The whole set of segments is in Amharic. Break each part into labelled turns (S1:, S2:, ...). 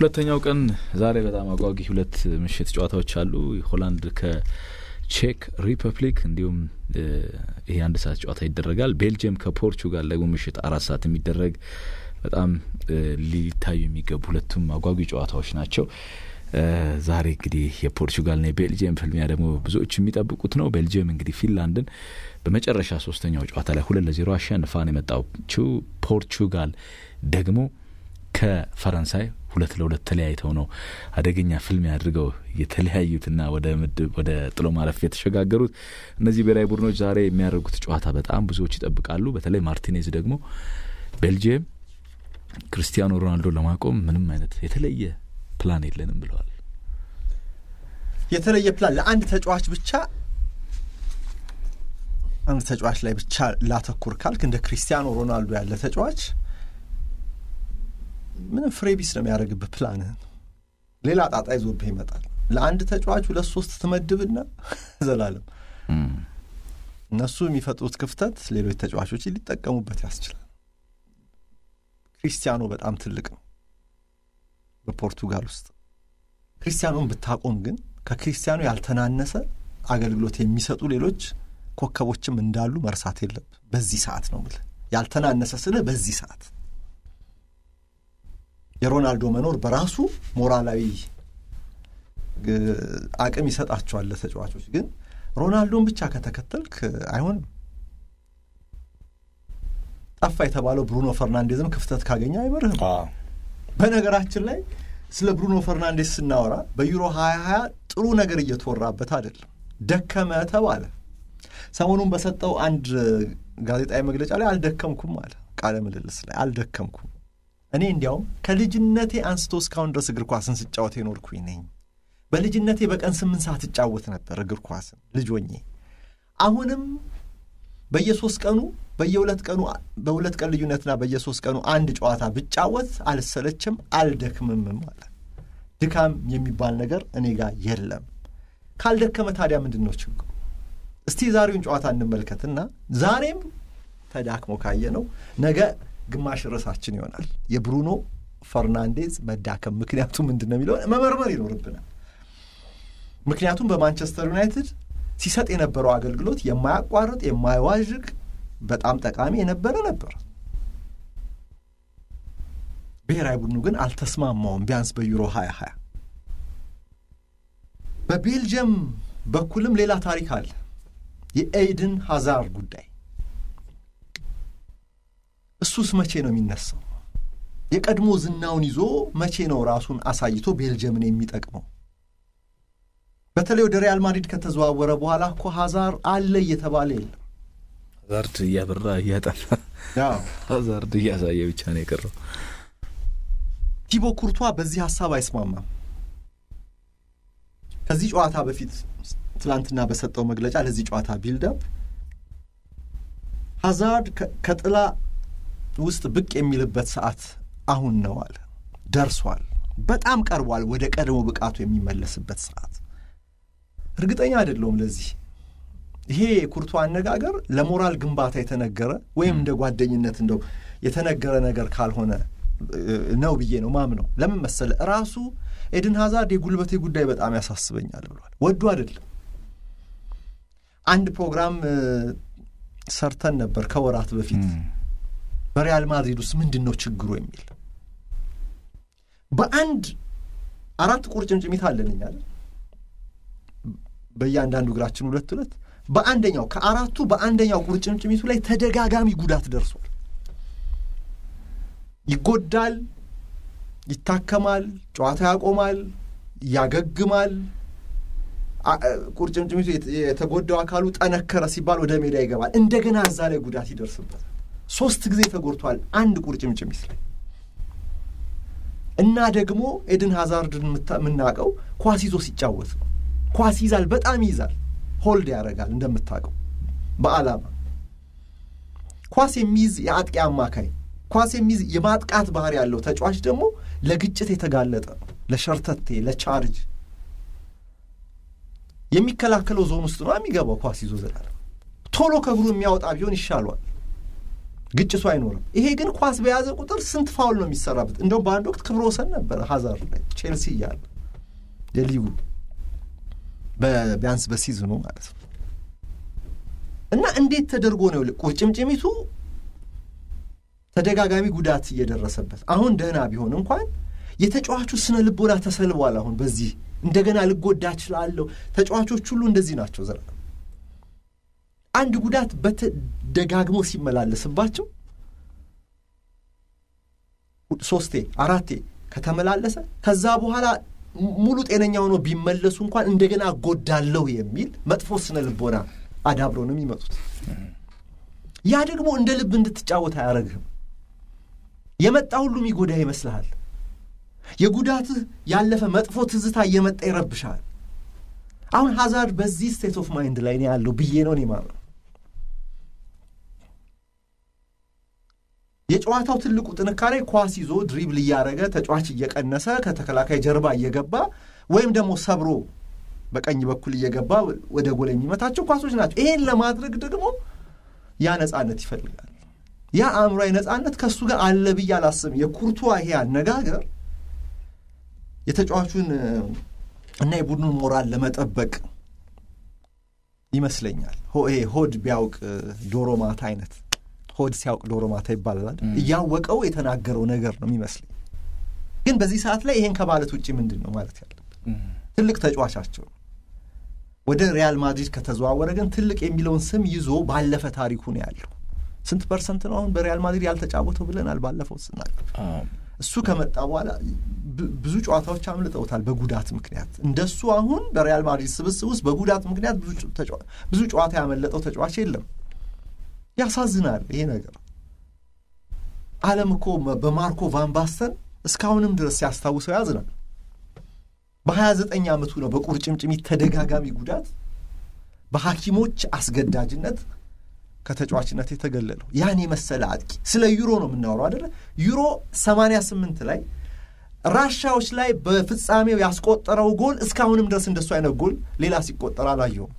S1: ሁለተኛው ቀን ዛሬ በጣም አጓጊ ሁለት ምሽት ጨዋታዎች አሉ። ሆላንድ ከቼክ ሪፐብሊክ እንዲሁም ይሄ አንድ ሰዓት ጨዋታ ይደረጋል። ቤልጅየም ከፖርቹጋል ደግሞ ምሽት አራት ሰዓት የሚደረግ በጣም ሊታዩ የሚገቡ ሁለቱም አጓጊ ጨዋታዎች ናቸው። ዛሬ እንግዲህ የፖርቹጋልና የቤልጅየም ፍልሚያ ደግሞ ብዙዎች የሚጠብቁት ነው። ቤልጅየም እንግዲህ ፊንላንድን በመጨረሻ ሶስተኛው ጨዋታ ላይ ሁለት ለዜሮ አሸንፋን የመጣችው ፖርቹጋል ደግሞ ከፈረንሳይ ሁለት ለሁለት ተለያይተው ነው አደገኛ ፍልሚያ አድርገው የተለያዩትና ወደ ምድብ ወደ ጥሎ ማለፍ የተሸጋገሩት። እነዚህ ብሔራዊ ቡድኖች ዛሬ የሚያደርጉት ጨዋታ በጣም ብዙዎች ይጠብቃሉ። በተለይ ማርቲኔዝ ደግሞ ቤልጅየም ክርስቲያኖ ሮናልዶ ለማቆም ምንም አይነት የተለየ ፕላን የለንም ብለዋል።
S2: የተለየ ፕላን ለአንድ ተጫዋች ብቻ አንድ ተጫዋች ላይ ብቻ ላተኩር ካልክ እንደ ክርስቲያኖ ሮናልዶ ያለ ተጫዋች ምንም ፍሬ ቢስ ነው የሚያደርግብህ ፕላንህን። ሌላ ጣጣ ይዞብህ ይመጣል። ለአንድ ተጫዋች ሁለት ሶስት ትመድብና ዘላለም እነሱ የሚፈጥሩት ክፍተት ሌሎች ተጫዋቾች ሊጠቀሙበት ያስችላል። ክሪስቲያኖ በጣም ትልቅ ነው በፖርቱጋል ውስጥ። ክሪስቲያኖን ብታቆም ግን ከክሪስቲያኖ ያልተናነሰ አገልግሎት የሚሰጡ ሌሎች ኮከቦችም እንዳሉ መርሳት የለብ። በዚህ ሰዓት ነው የምልህ ያልተናነሰ ስልህ በዚህ ሰዓት የሮናልዶ መኖር በራሱ ሞራላዊ አቅም ይሰጣቸዋል ለተጫዋቾች። ግን ሮናልዶን ብቻ ከተከተልክ አይሆንም። ጠፋ የተባለው ብሩኖ ፈርናንዴዝም ክፍተት ካገኘ አይመርህም። በነገራችን ላይ ስለ ብሩኖ ፈርናንዴዝ ስናወራ በዩሮ ሀያ ሀያ ጥሩ ነገር እየተወራበት አይደለም። ደከመ ተባለ። ሰሞኑን በሰጠው አንድ ጋዜጣዊ መግለጫ ላይ አልደከምኩም አለ። ቃለ ምልልስ ላይ አልደከምኩም እኔ እንዲያውም ከልጅነቴ አንስቶ እስካሁን ድረስ እግር ኳስን ስጫወት የኖርኩኝ ነኝ። በልጅነቴ በቀን ስምንት ሰዓት እጫወት ነበር እግር ኳስን ልጆኜ። አሁንም በየሶስት ቀኑ በየሁለት ቀኑ በሁለት ቀን ልዩነትና በየሶስት ቀኑ አንድ ጨዋታ ብጫወት አልሰለችም፣ አልደክምምም አለ። ድካም የሚባል ነገር እኔ ጋር የለም። ካልደከመ ታዲያ ምንድን ነው ችግሩ? እስቲ ዛሬውን ጨዋታ እንመልከትና ዛሬም ተዳክሞ ካየ ነው ነገ ግማሽ ርዕሳችን ይሆናል። የብሩኖ ፈርናንዴዝ መዳከም ምክንያቱ ምንድን ነው የሚለውን መመርመር ይኖርብናል። ምክንያቱም በማንቸስተር ዩናይትድ ሲሰጥ የነበረው አገልግሎት የማያቋርጥ የማይዋዥቅ በጣም ጠቃሚ የነበረ ነበር። ብሔራዊ ቡድኑ ግን አልተስማማውም። ቢያንስ በዩሮ ሀያ ሀያ በቤልጅየም በኩልም ሌላ ታሪክ አለ። የኤይድን ሀዛር ጉዳይ እሱስ መቼ ነው የሚነሳው? የቀድሞ ዝናውን ይዞ መቼ ነው ራሱን አሳይቶ ቤልጅየምን የሚጠቅመው? በተለይ ወደ ሪያል ማድሪድ ከተዘዋወረ በኋላ እኮ ሀዛር አለ እየተባለ የለም።
S1: ሀዛርድ እያበራ እያጠፋ ሀዛርድ እያሳየ ብቻ ነው የቀረው።
S2: ቲቦ ኩርቷ በዚህ ሀሳብ አይስማማም። ከዚህ ጨዋታ በፊት ትላንትና በሰጠው መግለጫ ለዚህ ጨዋታ ቢልዳፕ ሀዛርድ ከጥላ ውስጥ ብቅ የሚልበት ሰዓት አሁን ነው አለ። ደርሷል፣ በጣም ቀርቧል፣ ወደ ቀድሞ ብቃቱ የሚመለስበት ሰዓት። እርግጠኛ አይደለውም ለዚህ ይሄ የኩርቷ አነጋገር ለሞራል ግንባታ የተነገረ ወይም እንደ ጓደኝነት እንደው የተነገረ ነገር ካልሆነ ነው ብዬ ነው ማምነው። ለምን መሰለ ራሱ ኤድን ሀዛርድ የጉልበቴ ጉዳይ በጣም ያሳስበኛል ብሏል። ወዱ አይደለም። አንድ ፕሮግራም ሰርተን ነበር ከወራት በፊት በሪያል ማድሪድ ውስጥ ምንድን ነው ችግሩ የሚል በአንድ አራት ቁርጭምጭሚት አለን እኛ በእያንዳንዱ እግራችን ሁለት ሁለት በአንደኛው ከአራቱ በአንደኛው ቁርጭምጭሚቱ ላይ ተደጋጋሚ ጉዳት ደርሷል። ይጎዳል፣ ይታከማል፣ ጨዋታ ያቆማል፣ ያገግማል። ቁርጭምጭሚቱ የተጎዳው አካሉ ጠነከረ ሲባል ወደ ሜዳ ይገባል። እንደገና እዛ ላይ ጉዳት ይደርስበታል። ሶስት ጊዜ ተጎድቷል አንድ ቁርጭምጭሚት ላይ እና ደግሞ ኤድን ሀዛርድን የምናውቀው ኳስ ይዞ ሲጫወት ነው። ኳስ ይዛል፣ በጣም ይይዛል፣ ሆልድ ያደርጋል። እንደምታውቀው በዓላማ ኳስ የሚይዝ የአጥቂ አማካይ፣ ኳስ የሚይዝ የማጥቃት ባህሪ ያለው ተጫዋች ደግሞ ለግጭት የተጋለጠ ነው። ለሸርተቴ፣ ለቻርጅ የሚከላከለው ዞን ውስጥ ነው የሚገባው። ኳስ ይዞ ዘላለም ቶሎ ከእግሩ የሚያወጣ ቢሆን ይሻሏል። ግጭቱ አይኖርም። ይሄ ግን ኳስ በያዘ ቁጥር ስንት ፋውል ነው የሚሰራበት? እንደውም በአንድ ወቅት ክብረ ወሰን ነበረ ሀዛርድ ላይ ቼልሲ እያለ የሊጉ ቢያንስ በሲዝኑ ማለት ነው። እና እንዴት ተደርጎ ነው ቁርጭምጭሚቱ ተደጋጋሚ ጉዳት እየደረሰበት አሁን ደህና ቢሆን እንኳን የተጫዋቹ ስነ ልቦና ተሰልቧል። አሁን በዚህ እንደገና ልጎዳ እችላለሁ። ተጫዋቾች ሁሉ እንደዚህ ናቸው። ዘላ አንድ ጉዳት በተደጋግሞ ሲመላለስባቸው ሶስቴ አራቴ ከተመላለሰ ከዛ በኋላ ሙሉ ጤነኛ ሆኖ ቢመለሱ እንኳን እንደገና እጎዳለሁ የሚል መጥፎ ስነ ልቦና አዳብረው ነው የሚመጡት። ያ ደግሞ እንደ ልብ እንድትጫወት አያደርግህም። የመጣ ሁሉ የሚጎዳ ይመስልሃል። የጉዳትህ ያለፈ መጥፎ ትዝታ እየመጣ ይረብሻል። አሁን ሀዛርድ በዚህ ስቴት ኦፍ ማይንድ ላይ ነው ያለው ብዬ ነው እኔ የማምነው። የጨዋታው ትልቁ ጥንካሬ ኳስ ይዞ ድሪብል እያደረገ ተጫዋች እየቀነሰ ከተከላካይ ጀርባ እየገባ ወይም ደግሞ ሰብሮ በቀኝ በኩል እየገባ ወደ ጎል የሚመታቸው ኳሶች ናቸው። ይሄን ለማድረግ ደግሞ ያ ነጻነት ይፈልጋል። ያ አእምሯዊ ነጻነት ከእሱ ጋር አለ ብዬ አላስብም። የኩርቷ ይሄ አነጋገር የተጫዋቹን እና የቡድኑን ሞራል ለመጠበቅ ይመስለኛል። ይሄ ሆድ ቢያውቅ ዶሮ ማታ አይነት ሆድ ሲያውቅ ዶሮ ማታ ይባላል። እያወቀው የተናገረው ነገር ነው የሚመስለኝ። ግን በዚህ ሰዓት ላይ ይሄን ከማለት ውጭ ምንድን ነው ማለት ያለብን? ትልቅ ተጫዋቻቸው ነው። ወደ ሪያል ማድሪድ ከተዘዋወረ ግን ትልቅ የሚለውን ስም ይዞ ባለፈ ታሪኩ ነው ያለው። ስንት ፐርሰንት ነው አሁን በሪያል ማድሪድ ያልተጫወተው ብለናል ባለፈው ስናገር። እሱ ከመጣ በኋላ ብዙ ጨዋታዎች አምልጠውታል በጉዳት ምክንያት። እንደሱ አሁን በሪያል ማድሪድ ስብስብ ውስጥ በጉዳት ምክንያት ብዙ ጨዋታ ያመለጠው ተጫዋች የለም። ያሳዝናል ይሄ ነገር። ዓለም እኮ በማርኮ ቫን ባስተን እስካሁንም ድረስ ሲያስታውሰው ያዝናል። በሀያ ዘጠኝ ዓመቱ ነው በቁርጭምጭሚት ተደጋጋሚ ጉዳት በሐኪሞች አስገዳጅነት ከተጫዋችነት የተገለለው ያን የመሰለ አጥቂ። ስለ ዩሮ ነው የምናወራው አደለ? ዩሮ 88 ላይ ራሻዎች ላይ በፍጻሜው ያስቆጠረው ጎል እስካሁንም ድረስ እንደሱ አይነት ጎል ሌላ ሲቆጠር አላየውም።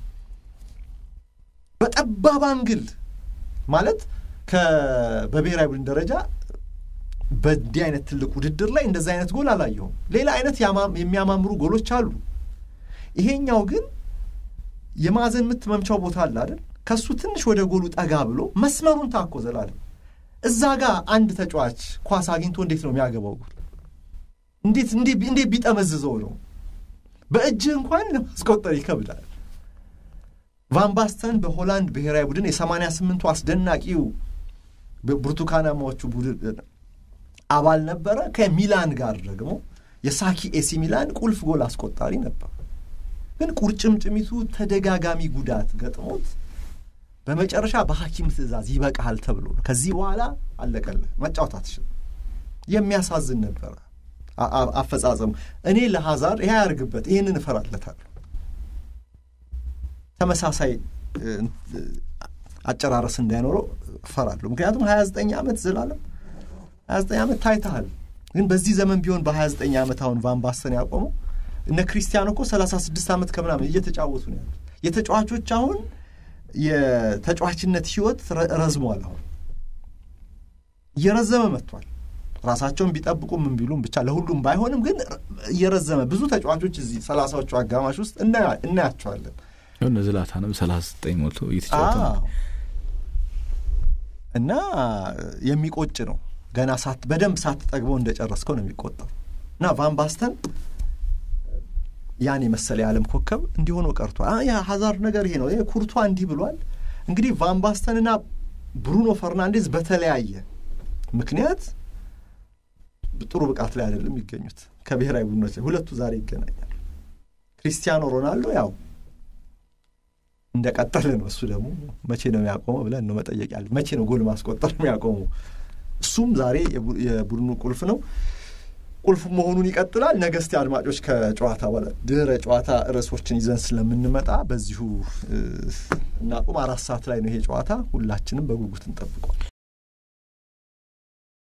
S2: በጠባብ አንግል ማለት በብሔራዊ ቡድን ደረጃ በእንዲህ አይነት ትልቅ ውድድር ላይ እንደዚህ አይነት ጎል አላየሁም። ሌላ አይነት የሚያማምሩ ጎሎች አሉ። ይሄኛው ግን የማዕዘን ምት መምቻው ቦታ አለ አይደል? ከሱ ትንሽ ወደ ጎሉ ጠጋ ብሎ መስመሩን ታኮ ዘላለም እዛ ጋር አንድ ተጫዋች ኳስ አግኝቶ እንዴት ነው የሚያገባው ጎል? እንዴት እንዴት ቢጠመዝዘው ነው? በእጅህ እንኳን ለማስቆጠር ይከብዳል። ቫን ባስተን በሆላንድ ብሔራዊ ቡድን የሰማንያ ስምንቱ አስደናቂው ብርቱካናማዎቹ ቡድን አባል ነበረ። ከሚላን ጋር ደግሞ የሳኪ ኤሲ ሚላን ቁልፍ ጎል አስቆጣሪ ነበር። ግን ቁርጭምጭሚቱ ተደጋጋሚ ጉዳት ገጥሞት በመጨረሻ በሐኪም ትዕዛዝ ይበቃሃል ተብሎ ነው ከዚህ በኋላ አለቀልህ፣ መጫወት አትችልም። የሚያሳዝን ነበረ አፈጻጸሙ። እኔ ለሀዛር ይህ ያርግበት፣ ይህንን እፈራለታለሁ። ተመሳሳይ አጨራረስ እንዳይኖረው እፈራለሁ። ምክንያቱም ሀያ ዘጠኝ ዓመት ዘላለም ሀያ ዘጠኝ ዓመት ታይተሃል። ግን በዚህ ዘመን ቢሆን በሀያ ዘጠኝ ዓመት አሁን ቫን ባስተን ያቆመው እነ ክሪስቲያኖ እኮ ሰላሳ ስድስት ዓመት ከምናምን እየተጫወቱ ነው ያሉት። የተጫዋቾች አሁን የተጫዋችነት ህይወት ረዝሟል። አሁን እየረዘመ መጥቷል። ራሳቸውን ቢጠብቁ ምን ቢሉም ብቻ ለሁሉም ባይሆንም ግን እየረዘመ ብዙ ተጫዋቾች እዚህ ሰላሳዎቹ አጋማሽ ውስጥ እናያቸዋለን።
S1: እነ ዝላታንም ሰላሳ ዘጠኝ ሞልቶ እየተጫወተ
S2: እና የሚቆጭ ነው። ገና ሳት በደንብ ሳትጠግበው እንደጨረስከው ነው የሚቆጠሩ እና ቫን ባስተን ያን የመሰለ የዓለም ኮከብ እንዲሆነው ቀርቷል። ያ ሀዛርድ ነገር ይሄ ነው። ኩርቷ እንዲህ ብሏል። እንግዲህ ቫን ባስተንና ብሩኖ ፈርናንዴዝ በተለያየ ምክንያት ጥሩ ብቃት ላይ አይደለም የሚገኙት ከብሔራዊ ቡድኖች ሁለቱ ዛሬ ይገናኛል። ክሪስቲያኖ ሮናልዶ ያው እንደቀጠለ ነው። እሱ ደግሞ መቼ ነው የሚያቆመው ብለን ነው መጠየቅ ያለ። መቼ ነው ጎል ማስቆጠር የሚያቆመው? እሱም ዛሬ የቡድኑ ቁልፍ ነው። ቁልፍ መሆኑን ይቀጥላል። ነገ እስቲ አድማጮች ከጨዋታ በኋላ ድህረ ጨዋታ ርዕሶችን ይዘን ስለምንመጣ በዚሁ እናቁም። አራት ሰዓት ላይ ነው ይሄ ጨዋታ። ሁላችንም በጉጉት እንጠብቋል።